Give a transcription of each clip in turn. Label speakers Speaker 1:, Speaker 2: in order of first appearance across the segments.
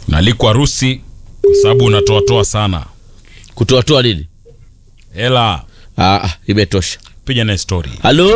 Speaker 1: Unalikwa harusi kwa sababu unatoatoa sana
Speaker 2: kutoatoa nini?
Speaker 1: hela.
Speaker 2: Ah, ah, imetosha.
Speaker 1: Piga na story.
Speaker 2: Halo,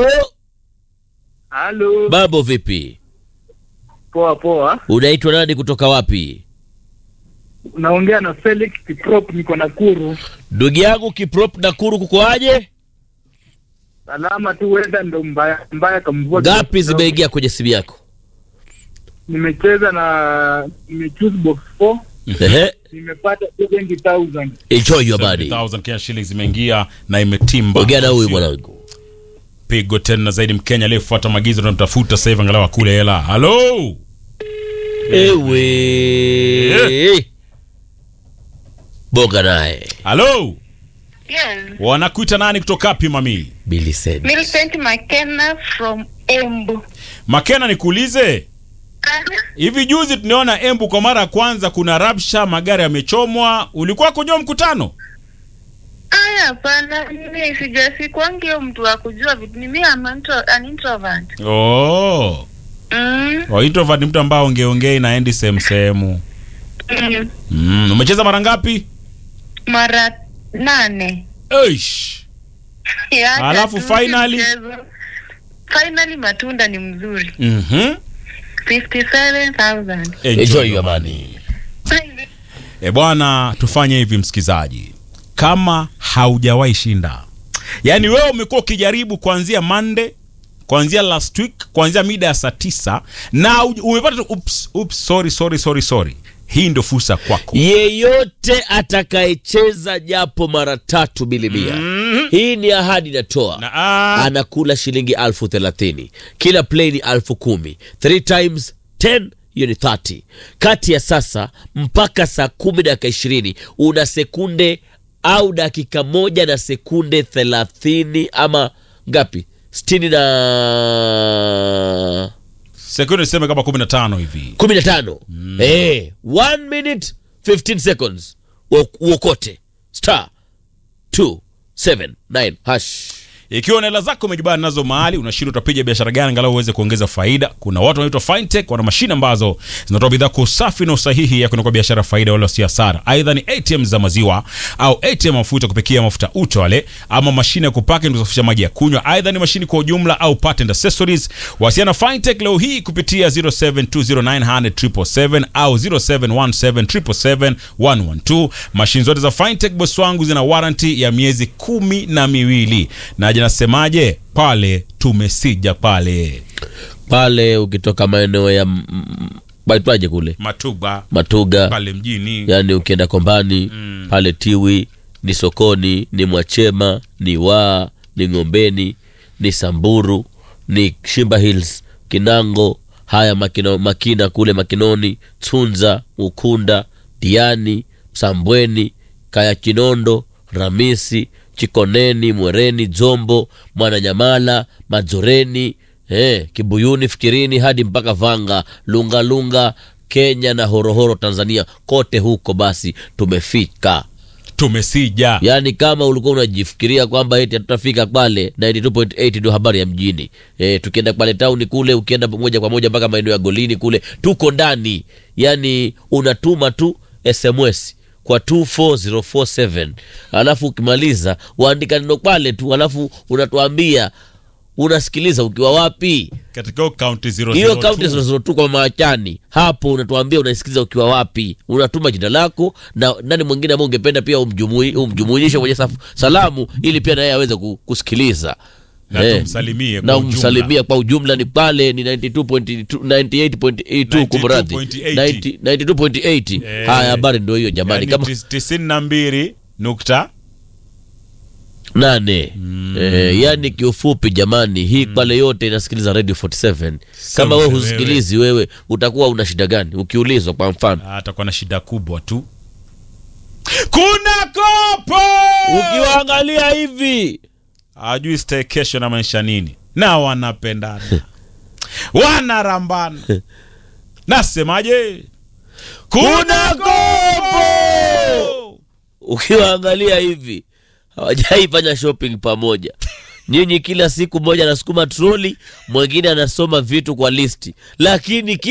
Speaker 3: Halo,
Speaker 2: mambo vipi?
Speaker 3: poa poa.
Speaker 2: Unaitwa nani kutoka wapi?
Speaker 3: Unaongea na Felix Kiprop, niko Nakuru.
Speaker 2: Ndugu yangu Kiprop Nakuru, kukoaje?
Speaker 3: Salama tu, wenda ndo mbaya mbaya kamvua.
Speaker 2: Ngapi
Speaker 3: kidogo.
Speaker 2: zimeingia kwenye simu yako?
Speaker 3: Nimecheza na nimechoose box 4
Speaker 2: Ehe,
Speaker 3: nimepata 70000
Speaker 2: enjoy your money.
Speaker 1: 70,000 Kenya shillings imeingia na imetimba.
Speaker 2: Ongea na huyu
Speaker 1: Sio
Speaker 2: mwanangu.
Speaker 1: Pigo tena zaidi Mkenya aliyefuata maagizo tunamtafuta sasa hivi angalau akule hela. Halo.
Speaker 2: Ewe. Bonga naye.
Speaker 1: Halo.
Speaker 4: Yes,
Speaker 1: Wanakuita nani kutoka wapi mami?
Speaker 2: Millicent.
Speaker 4: Millicent McKenna from Embu.
Speaker 1: Makena nikuulize. Hivi juzi tunaona Embu kwa mara ya kwanza kuna rabsha, magari yamechomwa. Ulikuwa kwenye mkutano?
Speaker 4: Aya, hapana, mimi sijasikwangi hiyo mtu wa kujua vitu. Mimi am intro, an introvert.
Speaker 1: Oh.
Speaker 4: Mm,
Speaker 1: Wa introvert ni mtu ambao ongeongei na endi sehemu sehemu.
Speaker 4: mm,
Speaker 1: Mm. Umecheza mara ngapi?
Speaker 4: mara nane.
Speaker 1: Eish.
Speaker 4: Yaani
Speaker 1: Alafu
Speaker 4: hatuki
Speaker 1: finally?
Speaker 4: mchezo. Finally matunda ni mzuri.
Speaker 1: Mhm.
Speaker 4: 57,000.
Speaker 2: Enjoy your money.
Speaker 1: E bwana, tufanye hivi msikizaji, kama haujawahi shinda, yaani wewe umekuwa ukijaribu kuanzia Monday, kuanzia last week, kuanzia mida ya saa tisa na uj- umepata tu ups, ups, sorry, sorry, sorry, sorry. Hii ndio fursa kwako.
Speaker 2: Yeyote atakayecheza japo mara tatu bilimia
Speaker 1: Mhm.
Speaker 2: hii ni ahadi natoa
Speaker 1: Na, ah,
Speaker 2: anakula shilingi alfu thelathini kila play ni alfu kumi three times 10 hiyo ni 30 kati ya sasa mpaka saa kumi dakika ishirini una sekunde au dakika moja na sekunde thelathini ama ngapi sitini na
Speaker 1: sekunde niseme kama 15 hivi.
Speaker 2: kumi na tano Eh, one minute 15 seconds Uo- uokote star 279 hash
Speaker 1: Ikiwa na hela zako umejibana nazo mahali, unashindwa utapiga biashara gani angalau uweze kuongeza faida. Kuna watu wanaitwa fintech, wana mashine ambazo zinatoa bidhaa kwa usafi na usahihi ya kunakuwa biashara faida wala si hasara. Aidha ni ATM za maziwa au ATM mafuta kupikia mafuta uto wale, ama mashine ya kupaka na kusafisha maji ya kunywa. Aidha ni mashine kwa ujumla au part and accessories. Wasiana fintech leo hii kupitia 0720900777 au 0717777112. Mashine zote za fintech boss wangu zina warranty ya miezi kumi na miwili na je, nasemaje pale tumesija pale
Speaker 2: pale ukitoka maeneo ya mm, mm, baitwaje kule
Speaker 1: Matuba
Speaker 2: matuga
Speaker 1: pale mjini
Speaker 2: yani ukienda kombani pale tiwi ni sokoni ni mwachema ni waa ni ng'ombeni ni samburu ni shimba hills kinango haya makina, makina kule makinoni tsunza ukunda diani msambweni kaya kinondo ramisi chikoneni mwereni dzombo mwananyamala madzoreni eh, kibuyuni fikirini hadi mpaka vanga lungalunga lunga, kenya na horohoro tanzania kote huko basi tumefika
Speaker 1: tumesija
Speaker 2: yaani kama ulikuwa unajifikiria kwamba eti hatutafika pale 92.8 ndio habari ya mjini e, tukienda pale tauni kule ukienda moja kwa moja mpaka maeneo ya golini kule tuko ndani yaani unatuma tu sms kwa 24047 alafu ukimaliza waandika neno pale tu alafu unatuambia unasikiliza ukiwa wapi
Speaker 1: katika hiyo kaunti
Speaker 2: hiyo kaunti
Speaker 1: 002
Speaker 2: zinazotu kwa maachani hapo unatuambia unasikiliza ukiwa wapi unatuma jina lako na nani mwingine ambao ungependa pia umjumui- umjumuishe kwenye saf- salamu ili pia naye aweze ku- kusikiliza
Speaker 1: na
Speaker 2: Eh,
Speaker 1: tumsalimie
Speaker 2: na
Speaker 1: kwa ujumla.
Speaker 2: umsalimia kwa ujumla ni pale ni 92.2 98.82 kumradhi
Speaker 1: 92.80.
Speaker 2: 90 92.80
Speaker 1: Eh.
Speaker 2: haya habari ndio hiyo jamani
Speaker 1: yani
Speaker 2: kama
Speaker 1: tis- tisini na mbili nukta
Speaker 2: nane eh, yani kiufupi jamani hii pale yote inasikiliza radio 47 kama wewe
Speaker 1: wewe.
Speaker 2: husikilizi wewe utakuwa una shida gani ukiulizwa kwa mfano
Speaker 1: atakuwa na shida kubwa tu kuna kopo
Speaker 2: ukiwaangalia hivi
Speaker 1: ajui staycation amaanisha nini na wanapendana wanarambana nasemaje kuna kopo
Speaker 2: ukiwaangalia hivi hawajaifanya shopping pamoja nyinyi kila siku mmoja anasukuma troli mwingine anasoma vitu kwa listi lakini